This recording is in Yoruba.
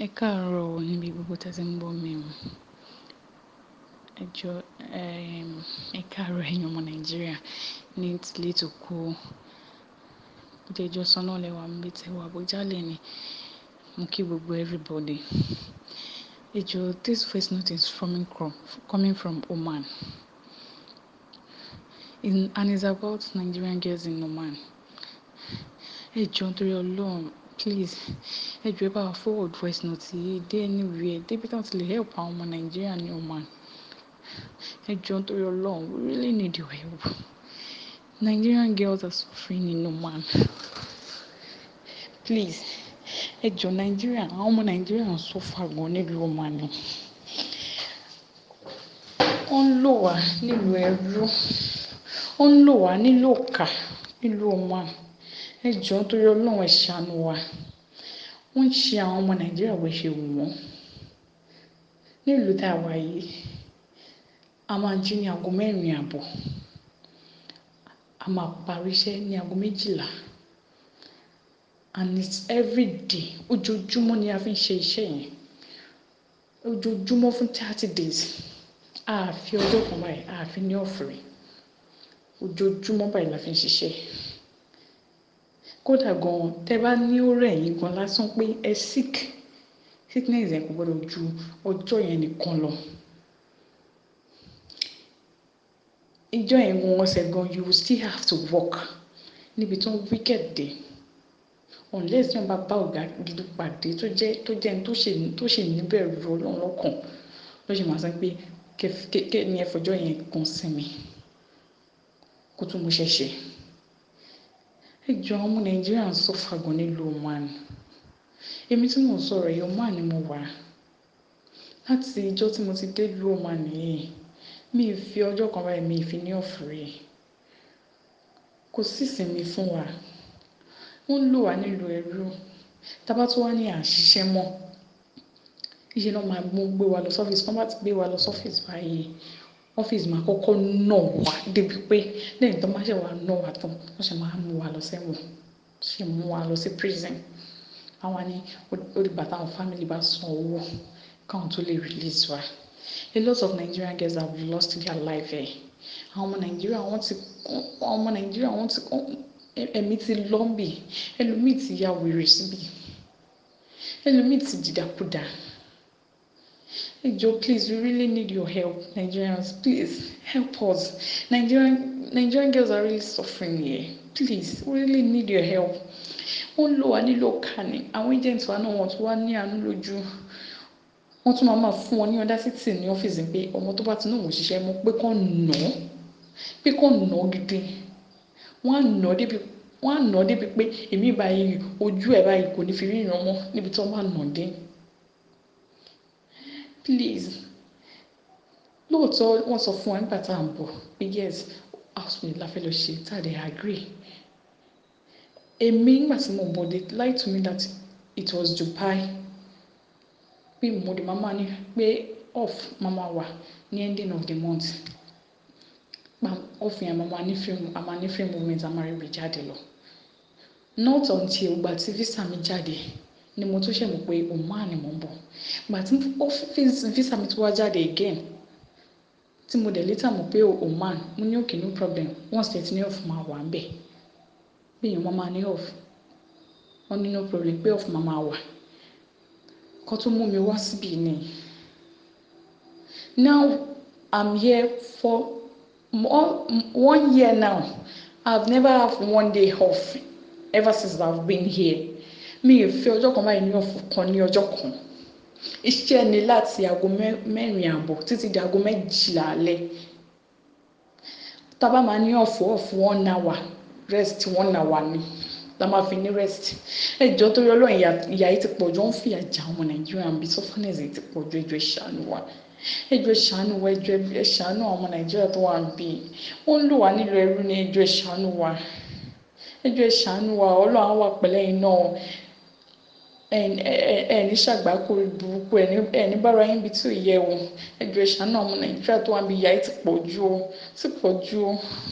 Ẹ káàárọ̀ o níbi gbogbo tí ẹ ti ń gbọ́ mi o. Ẹ jọ, ẹ káàárọ̀ ẹ̀yin ọmọ Nàìjíríà ní tilé tòko. Bó ti ẹ jọ sọ́nà lẹ́wà níbi tí ẹ wà Abuja lẹ́ni. Mo kí gbogbo everybody. Ẹ jọ, this voice note is coming from, coming from Oman. In, and it's about Nigerian girls in Oman. Ẹ jọ nítorí Ọlọ́run, please. Ẹ jọ ẹ bá wa forward voice note yìí dé anywhere. Débi tí wọ́n ti lè help àwọn ọmọ Nàìjíríà ní Oman. Ẹ jọ nítorí Ọlọ́run, we really need your help. Nigerian girls are suffering in Oman. Please. Ẹ jọ Nàìjíríà, àwọn ọmọ Nàìjíríà ń suffer gan nílùú Oman ni. Wọ́n ń lò wá nílùú ẹrú. Wọ́n ń lò wá nílùú ọ̀kà nílùú Oman. Ẹ jọ nítorí Ọlọ́run ẹ ṣàánú wa. Wọ́n ń ṣe àwọn ọmọ Nàìjíríà bó ṣe wù wọ́n. Nílùú tá a wà yìí, a máa jí ní ago mẹ́rin àbọ̀. A máa parí iṣẹ́ ní ago méjìlá. And it's every day. Ojoojúmọ́ ni a fi ń ṣe iṣẹ́ yẹn. Ojoojúmọ́ fún thirty days. A fi ọjọ́ kan báyìí, a fi ní off rí. Ojoojúmọ́ báyìí la fi ń ṣiṣẹ́. Kódà gan, tẹ bá ní ó rẹ̀ yín gan lásán pé ẹ sick, sickness yẹn kò gbọdọ̀ ju ọjọ́ yẹn nìkan lọ. Ijọ́ yẹn gan ọ̀sẹ̀ gan, you will still have to work níbi tí wọ́n wicked dé. Unless tí wọ́n bá bá ọ̀gá gidi pàdé tó jẹ́, tó jẹ́ ẹni tó ṣe, tó ṣe níbẹ̀rù Ọlọ́run lọ́kàn, ló ṣe máa sọ pé kí ẹni ẹ fọjọ́ yẹn kan sinmi. Kó tún mú ṣẹ́ ṣe. Ẹ jọ àwọn ọmọ Nàìjíríà ń suffer gan nílùú Oman. Èmi tí mò ń sọ̀rọ̀ yìí, Oman ni mo wà. Láti ijọ́ tí mo ti dé ìlú Oman yìí, mi ò fi ọjọ́ kan báyìí mi ò fi ní off rí. Kò sí ìsinmi fún wa. Wọ́n ń lò wá nílùú ẹrú. Tí a bá tún wá ní à ń ṣiṣẹ́ mọ́, níṣe ni wọ́n máa mú gbé wa lọ sí ọ́fíìsì. Tí wọ́n bá ti gbé wa lọ sí ọ́fíìsì báyìí, ọ́fíìsì máa kọ́kọ́ nà wá débi pé lẹ́yìn tí wọ́n bá ṣe wá nà wá tán, wọ́n ṣe máa mú wa lọ sẹ́wọ̀n. Wọ́n ṣe mú wa lọ sí prison. Àwọn ni ó di ìgbà tí àwọn family bá san owó káwọn tó lè release wa. A lot of Nigerian girls have lost their life here. Àwọn ọmọ Nàìjíríà wọ́n ti, àwọn ọmọ Nàìjíríà wọ́n ti, ẹ̀mí ti lọ́ ń bì. Ẹlòmíì ti ya wèrè síbí. Ẹlòmíì ti dìdàkudà. Ẹ jọ please, we really need your help, Nigerians. Please help us. Nigerian, Nigerian girls are really suffering here. Please, we really need your help. Wọ́n ń lò wá nílùú ọ̀kà ni. Àwọn agents wa náà wọ́n tún wá ní àánú lójú. Wọ́n tún máa máa fún wọn ní audacity ní ọ́fíìsì pé ọmọ tó bá ti náà wọ́n ṣiṣẹ́ mọ́ pé kó nà án. Pé kó nà án gidi. Wọ́n á nà án débi, wọ́n á nà án débi pé èmi báyìí ojú ẹ báyìí kò ní fi ríran mọ́ níbi tí wọ́n bá nà án dé. Please. Lóòótọ́ wọ́n sọ fún wa nígbà tí à ń bọ̀ pé yes, housemate la fẹ́ lọ ṣe, tá a dẹ̀ agree. Èmi nígbà tí mo ń bọ̀ they lied to me that it was Dubai. Pé mo dé máa máa ní pé off máa máa wà ní ending of the month. Pa off yẹn máa máa ní free, a máa ní free movement, a máa rí ibi jáde lọ. Not until ìgbà tí visa mi jáde ni mo tún ṣẹ̀ mọ̀ pé Oman ni mò ń bọ̀. Ìgbà tí office visa mi tún wá jáde again, tí mo dẹ̀ later mọ̀ pé Oman, mo ní okay no problem. Once tẹ ti ní off máa wà níbẹ̀. Pé èèyàn máa máa ní off. Wọ́n ní no problem pé off máa máa wà. Kọ́ tó mú mi wá síbí ni. Now I'm here for more, one year now. I've never have one day off ever since I've been here. Mi ò fi ọjọ́ kan báyìí ní off kan ní ọjọ́ kan. Iṣẹ́ ni láti ago mẹ́rin àbọ̀ títí di ago méjìlá alẹ́. Tí a bá máa ní off, off one hour, rest one hour ni. La máa fi ní rest. Ẹ jọ nítorí Ọlọ́run ìyà, ìyà yìí ti pọ̀ jù. Wọ́n ń fìyà jẹ àwọn ọmọ Nàìjíríà bí sufferness yìí ti pọ̀ jù. Ẹ jọ ẹ ṣàánú wa. Ẹ jọ ẹ ṣàánú wa. Ẹ jọ ẹ ṣàánú àwọn ọmọ Nàìjíríà tó wà níbí. Wọ́n ń lò wá nílùú ẹrú ni. Ẹ jọ ẹ ṣàánú wa. Ẹ jọ ẹ ṣàánú wa. Ọlọ́run á wà pẹ̀lú ẹ̀yin náà. Ẹ ẹ ní ṣàgbákò burúkú. Ẹ ní bá ara yín bí tí ò yẹ o. Ẹ jọ ẹ ṣàánú àwọn ọmọ Nàìjíríà tó wà níbí. Ìyà yìí ti pọ̀ jù o. Ti pọ̀ jù o.